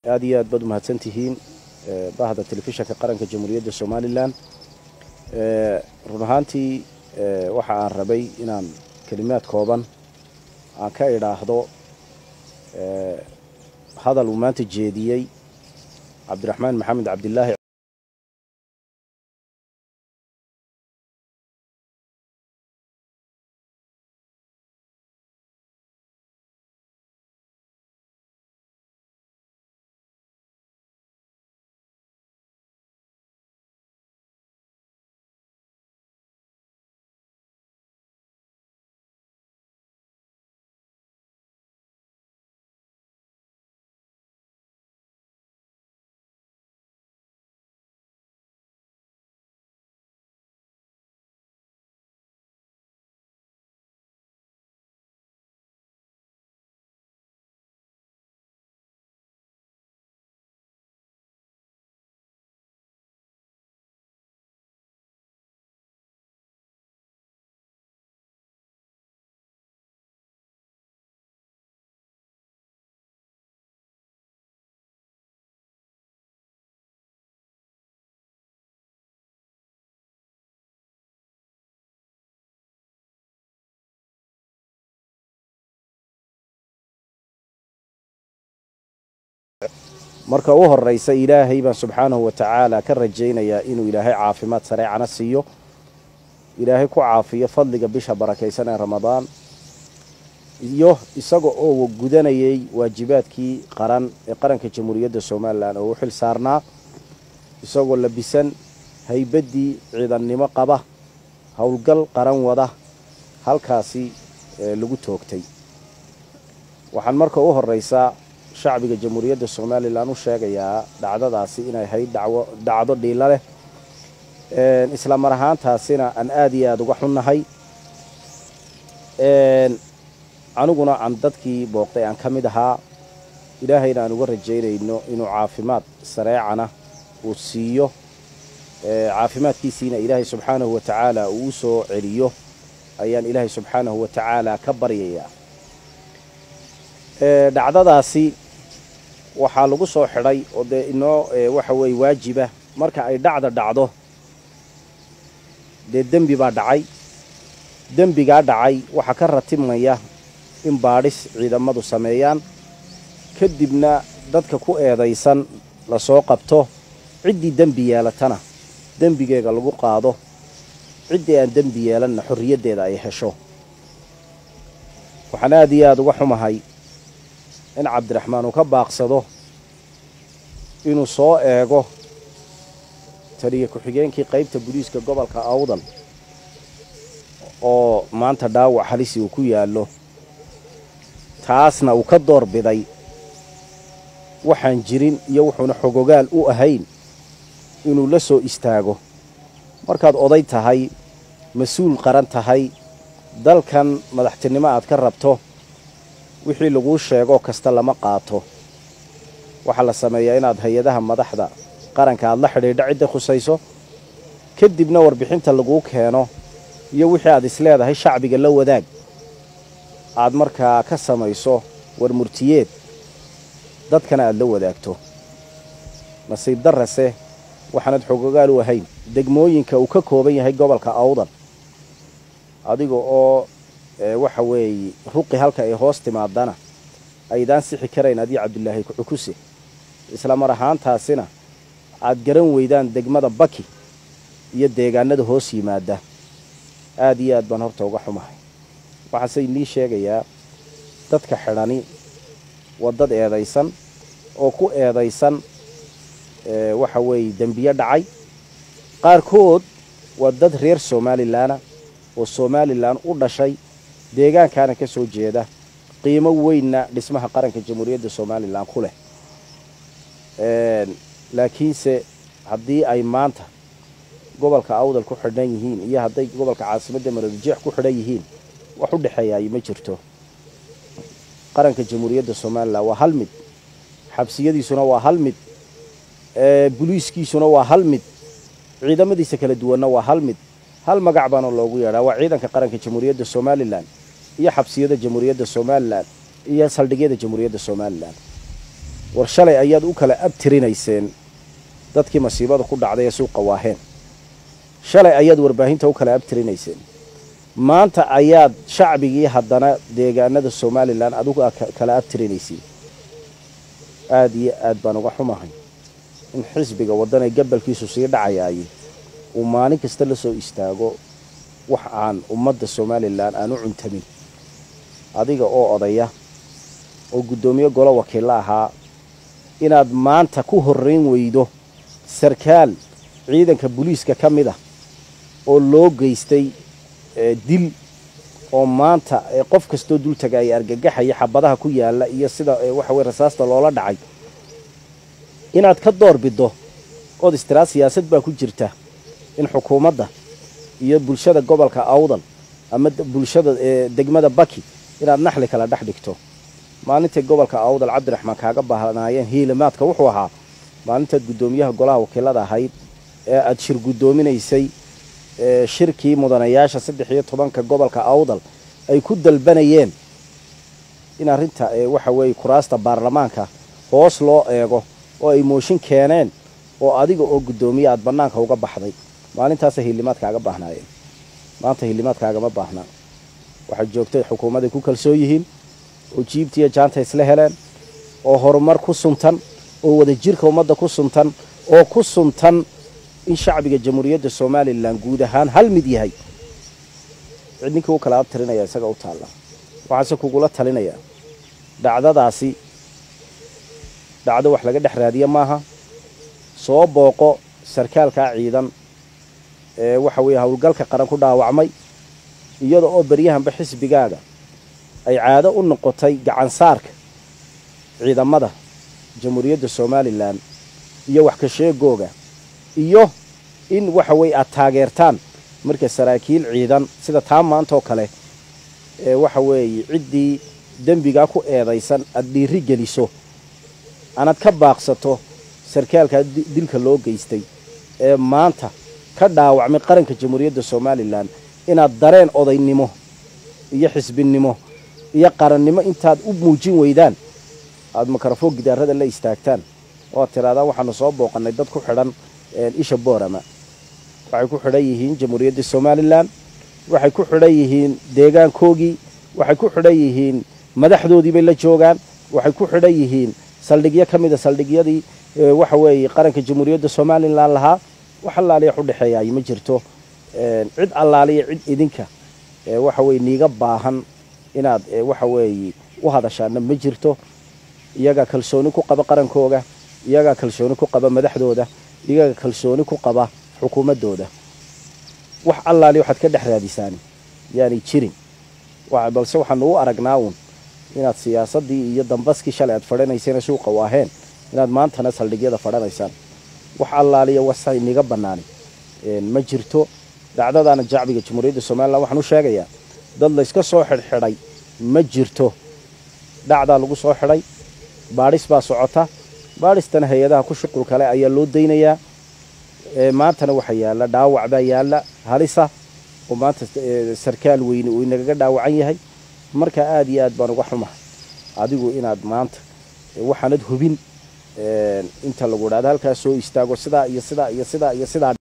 aada iyo aad baad umahadsan tihiin bahda telefishanka qaranka jamhuuriyadda somalilan run ahaantii waxa aan rabay inaan kelimaad kooban aan ka idhaahdo hadal uu maanta jeediyey cabdiraxmaan maxamed cabdilaahi marka u horeysa ilaahay baan subxaanahu wa tacaala ka rajaynayaa inuu ilaahay caafimaad sareecana siiyo ilaahay ku caafiyo fadliga bisha barakaysan ee ramadaan iyo isaga oo gudanayay waajibaadkii qaran ee qaranka jamhuuriyadda somalilan oo u xil saarnaa isagoo labisan haybaddii ciidannimo qaba howlgal qaran wada halkaasi lagu toogtay waxaan marka u horeysaa shacbiga jamhuuriyadda somalilan u sheegayaa dhacdadaasi inay ahayd dhacdo dhiilo leh isla mar ahaantaasina aan aada iyo aada uga xunnahay aniguna aan dadkii booqday aan ka mid ahaa ilaahayna aan uga rajaynayno inuu caafimaad sareecana uu siiyo caafimaadkiisiina ilaahay subxaanahu wa tacaala uu u soo celiyo ayaan ilaahay subxaanahu wa tacaala ka baryayaa dhacdadaasi waxaa lagu soo xidhay oo dee inoo waxa weeye waajiba marka ay dhacda dhacdo dee dembi baa dhacay dembigaa dhacay waxaa ka ratibmaya in baadhis ciidamadu sameeyaan kadibna dadka ku eedaysan lasoo qabto ciddii dembi yeelatana dembigeega lagu qaado ciddii aan dembi yeelanna xorriyaddeeda ay hesho waxaan aada iyo aada uga xumahay in cabdiraxmaan uu ka baaqsado inuu soo eego taliya ku-xigeenkii qaybta booliiska gobolka awdal oo maanta dhaawac halisi uu ku yaallo taasna uu ka door biday waxaan jirin iyo wuxuuna xogogaal u ahayn inuu la soo istaago markaad oday tahay mas-uul qaran tahay dalkan madaxtinimo aad ka rabto wixii laguu sheegoo kasta lama qaato waxaa la sameeyaa inaad hay-adaha madaxda qaranka aad la xidhiidha cidda khusayso kadibna warbixinta laguu keeno iyo wixii aad isleedahay shacbiga la wadaag aad markaa ka samayso warmurtiyeed dadkana aad la wadaagto nasiib darrase waxaanad xogogaal u ahayn degmooyinka uu ka kooban yahay gobolka awdal adiga oo waxa weeye ruqi halka ay hoos timaadana aydaan sixi karayn adii cabdilaahi cukuse isla mar ahaantaasina aad garan weydaan degmada baki iyo deegaanada hoos yimaada aada iyo aad baan horta uga xumahay waxaase inii sheegayaa dadka xidhani waa dad eedaysan oo ku eedaysan waxa weeye dembiyo dhacay qaarkood waa dad reer somalilanna oo somalilan u dhashay deegaankaana ka soo jeeda qiimo weynna dhismaha qaranka jamhuuriyadda somalilan ku leh laakiinse haddii ay maanta gobolka awdal ku xidhan yihiin iyo hadday gobolka caasimadda maroodijeex ku xidhan yihiin wax u dhexeeyaay ma jirto qaranka jamhuuriyadda somalilan waa hal mid xabsiyadiisuna waa hal mid buliiskiisuna waa hal mid ciidamadiisa kala duwanna waa hal mid hal magac baana loogu yeedhaa waa ciidanka qaranka jamhuuriyadda somalilan iyo xabsiyada jamhuuriyadda somalilan iyo saldhigyada jamhuuriyadda somalilan war shalay ayaad u kala abtirinayseen dadkii masiibada ku dhacday ee suuqa waaheen shalay ayaad warbaahinta u kala abtirinayseen maanta ayaad shacbigii haddana deegaanada somalilan adigu aad kala abtirinaysiin aada iyo aad baan uga xumahay in xisbiga waddanee gabalkiisu sii dhacayaayey uu maalin kasta la soo istaago wax aan ummadda somalilan aan u cuntamin adiga oo odaya oo guddoomiye golo wakiilla ahaa inaad maanta ku horrayn weydo sarkaal ciidanka booliiska ka mid ah oo loo geystay dil oo maanta qof kastoo dul taga ay argagaxaya xabadaha ku yaalla iyo sida waxa weye rasaasta loola dhacay inaad ka door biddo ood istiraad siyaasad baa ku jirta in xukuumadda iyo bulshada gobolka awdal ama bulshada degmada baki inaad naxli kala dhex dhigto maalintay gobolka awdal cabdiraxmaan kaaga baahnaayeen hiilimaadka wuxuu ahaa maalintaad guddoomiyaha golaha wakiilada ahayd ee aada shir guddoominaysay shirkii mudanayaasha saddex iyo tobanka gobolka awdal ay ku dalbanayeen in arrinta waxa weeye kuraasta baarlamaanka hoos loo eego oo ay mooshin keeneen oo adiga oo guddoomiye aada bannaanka uga baxday maalintaasa hiilimaad kaaga baahnaayeen maanta hiilimaad kaagama baahnaa waxay joogtay xukuumadday ku kalsoon yihiin oo jiibtiiyo jaanta isla heleen oo horumar ku suntan oo wadajirka ummadda ku suntan oo ku suntan in shacbiga jamhuuriyadda somalilan guud ahaan hal mid yahay cid ninkii u kala abtirinaya isaga u taalla waxaase kugula talinayaa dhacdadaasi dhacdo wax laga dhex raadiye maaha soo booqo sarkaalkaa ciidan ee waxa weeye howlgalka qaran ku dhaawacmay iyada oo beryahanba xisbigaaga ay caado u noqotay gacansaarka ciidamada jamhuuriyadda somalilan iyo wax ka sheegooga iyo in waxa weeye aada taageertaan marka saraakiil ciidan sida taa maantaoo kale ee waxa weeye ciddii dembigaa ku eedaysan aada dhiiri geliso anaad ka baaqsato sarkaalkaa dilka loo geystay ee maanta ka dhaawacmay qaranka jamhuuriyadda somalilan inaad dareen odaynimo iyo xisbinimo iyo qarannimo intaad u muujin weydaan aada mikrofon gidaarada la istaagtaan oo aad tirahdaan waxaanu soo booqannay dad ku xidhan isha boorama waxay ku xidhan yihiin jamhuuriyadda somalilan waxay ku xidhan yihiin deegaankoogii waxay ku xidhan yihiin madaxdoodii bay la joogaan waxay ku xidhan yihiin saldhigyo ka mida saldhigyadii waxa weeye qaranka jamhuuriyadda somalilan lahaa wax allaaliya wax u dhexeeyaay ma jirto cid allaaliya cid idinka waxa weye niiga baahan inaad waxa weeye u hadashaana ma jirto iyagaa kalsooni ku qaba qarankooga iyagaa kalsooni ku qaba madaxdooda iyagaa kalsooni ku qaba xukuumaddooda wax allaaliya waxaad ka dhex raadisaan yaanay jirin balse waxaanu u aragnaa uun inaad siyaasaddii iyo dambaskii shalay aad fadhanayseen suuqa waaheen inaad maantana saldhigyada fadhanaysaan wax allaaliya wasa niga bannaani ma jirto dhacdadaana jacbiga jamhuuriyadda somalilan waxaan u sheegayaa dad layska soo xidhxidhay ma jirto dhacdaa lagu soo xidhay baadhis baa socota baadhistana hay-adaha ku shuqul kale ayaa loo daynayaa maantana waxaa yaalla dhaawac baa yaalla halisa oo maanta sarkaal weyne uu inagaga dhaawacan yahay marka aada iyo aad baan uga xumahay adigu inaad maanta waxaanad hubin inta lagu idhahdo halkaas soo istaago sidaa iyo sidaa iyo sidaa iyo sidaa